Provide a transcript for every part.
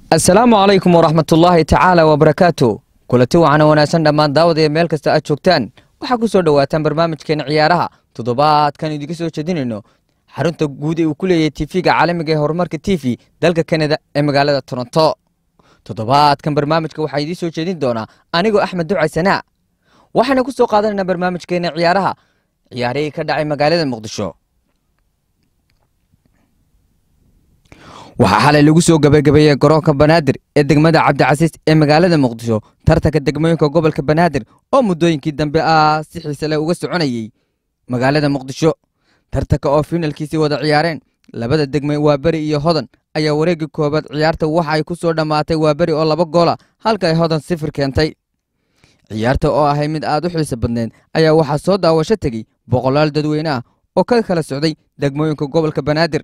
asalaamu calaykum waraxmatullaahi tacaala wabarakaatu kulanti wacan wanaagsan dhammaan daawadaya meel kasta aad joogtaan waxaa ku soo dhowaataan barnaamijkeena ciyaaraha toddobaadkan idinka soo jeedinayno xarunta guud ee uu ku leeyahay tv-ga caalamiga ee horumarka t v dalka kanada ee magaalada toronto toddobaadkan barnaamijka waxaa idiin soo jeedin doonaa anigoo axmed ducay sanaa waxaana ku soo qaadanaynaa barnaamijkeena ciyaaraha ciyaarihii ka dhacay magaalada muqdisho waxaa xalay lagu soo gabagabeeyey garoonka banaadir ee degmada cabdicasiis ee magaalada muqdisho tartanka degmooyinka gobolka banaadir oo muddooyinkii dambe ah si xiise leh uga soconayey magaalada muqdisho tartanka oo fiinalkiisii wada ciyaareen labada degme waaberi iyo hodan ayaa wareegii koobaad ciyaarta waxa ay ku soo dhammaatay waaberi oo laba goola halka ay hodan sifir keentay ciyaarta oo ahay mid aad u xiise badneed ayaa waxaa soo daawasho tegey boqolaal dadweyne ah oo ka kala socday degmooyinka gobolka banaadir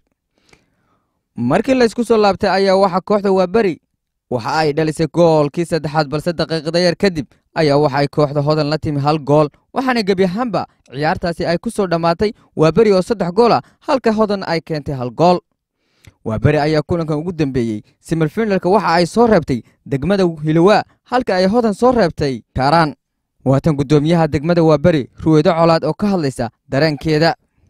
markii laysku soo laabtay ayaa waxa kooxda waaberi waxa ay dhalisay goolkii saddexaad balse daqiiqada yar kadib ayaa waxa ay kooxda hodan la timi hal gool waxaana gebi ahaanba ciyaartaasi ay ku soo dhammaatay waaberi oo saddex gool ah halka hodan ay keentay hal gool waaberi ayaa kulankan ugu dambeeyey simirfinalka waxa ay soo reebtay degmada hilowaa halka ay hodan soo reebtay kaaraan waatan guddoomiyaha degmada waaberi ruweedo colaad oo ka hadlaysa dareenkeeda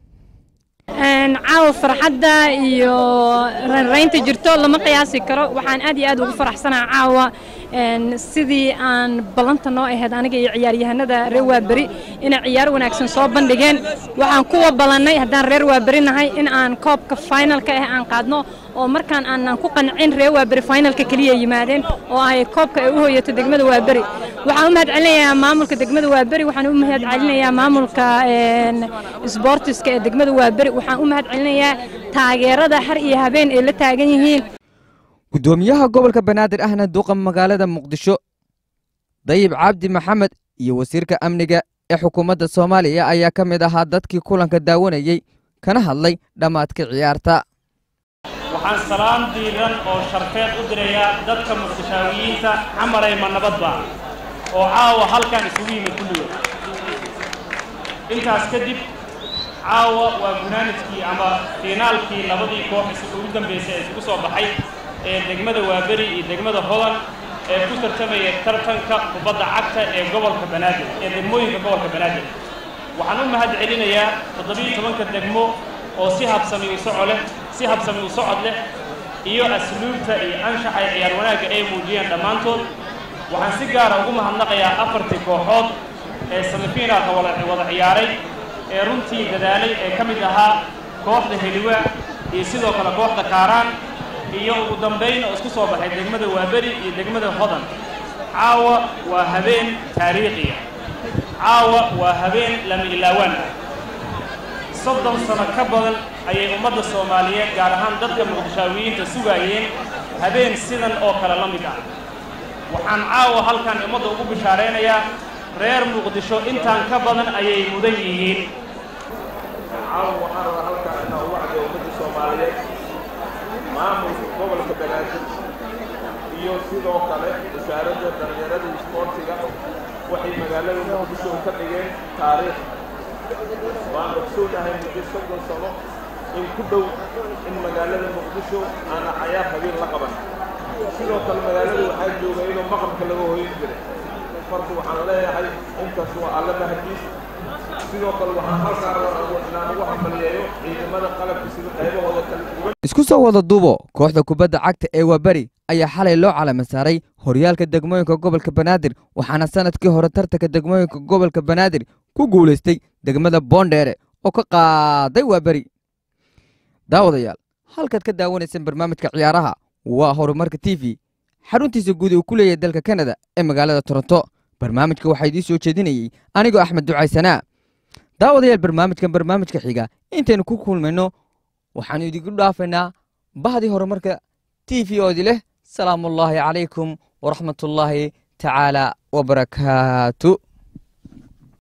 caawa farxadda iyo raynraynta jirto lama qiyaasi karo waxaan aad iyo aad ugu faraxsanaa caawa sidii aan ballanta noo ahayd aniga iyo ciyaaryahanada reer waaberi inay ciyaar wanaagsan soo bandhigeen waxaan kuwa ballannay haddaan reer waaberi nahay in aan koobka finalka ah aan qaadno oo markaan aanan ku qancin reer waaberi finalka keliya yimaadeen oo ay koobka ay u hoyato degmada waaberi waxaan u mahad celinayaa maamulka degmada waaberi waxaan u mahad celinayaa maamulka sboortiska ee degmada waaberi waxaan u mahad celinayaa taageerada har iyo habeen ay la taagan yihiin guddoomiyaha gobolka banaadir ahna duqa magaalada muqdisho dayib cabdi maxamed iyo wasiirka amniga ee xukuumadda soomaaliya ayaa ka mid ahaa dadkii kulanka daawanayey kana hadlay dhammaadka ciyaarta waxaan salaan diiran oo sharfeed u dirayaa dadka muqdishaawiyiinta xamarayma nabadba oo caawa halkan isugu yimid kulligood intaas kadib caawa waa gunaanidkii ama fiinaalkii labadii koox ugu dambaysay ee isugu soo baxay ee degmada waaberi iyo degmada hodan ee ku tartamaya tartanka kubadda cagta ee gobolka banaadir ee degmooyinka gobolka banaadir waxaan u mahad celinayaa toddobiyo tobanka degmo oo si habsami u soco leh si habsami u socod leh iyo asluubta iyo anshaxa ee ciyaar wanaagga ay muujiyeen dhammaantood waxaan si gaara ugu mahadnaqayaa afartii kooxood ee samifiinaalka wada ciyaaray ee runtii dadaalay ee ka mid ahaa kooxda heliwa iyo sidoo kale kooxda kaaraan iyo ugu dambayn oo isku soo baxay degmada waaberi iyo degmada hodan caawa waa habeen taariikhiya caawa waa habeen lama ilaawaan ah soddon sano ka badan ayay ummadda soomaaliyeed gaar ahaan dadka muqdishaawiyiinta sugaayeen habeen sidan oo kale la mid ah waxaan caawa halkan ummadda ugu bishaaraynayaa reer muqdisho intaan ka badan ayay mudan yihiin caawa waxaan rabaa halkaan inaan ugu cadiyo ummadda soomaaliyeed maamulka gobolka banaadir iyo sidoo kale wasaaradda dhallinyarada isboortiga waxay magaalada muqdisho ka dhigeen taariikh waan ogsoonahay muddo soddon sano in ku dhow in magaalada muqdisho aana cayaar habeen la qaban sidoo kale magaalada waxaa jooga inuu maqamka laga hoyin jiray marka waxaan leeyahay intaas waa alla mahadiis sidoo kale waxaan halkaan inaan ugu hambalyeeyo ciidamada qalabka sida qaybahooda kala duwan isku soo wada duubo kooxda kubadda cagta ee waaberi ayaa xalay loo calama saaray horyaalka degmooyinka gobolka banaadir waxaana sanadkii hore tartanka degmooyinka gobolka banaadir ku guulaystay degmada boondheere oo ka qaaday waaberi daawadayaal halkaad ka daawanayseen barnaamijka ciyaaraha waa horumarka t v xaruntiisa guud uu ku leeyahay dalka kanada ee magaalada toronto barnaamijka waxaa idiin soo jeedinayey anigoo axmed ducaysanaa daawadayaal barnaamijkan barnaamijka xiga intaynu ku kulmayno waxaanu idinku dhaafaynaa bahdii horumarka t v oodi leh salaamuullaahi calaykum waraxmatullaahi tacaala wabarakaatu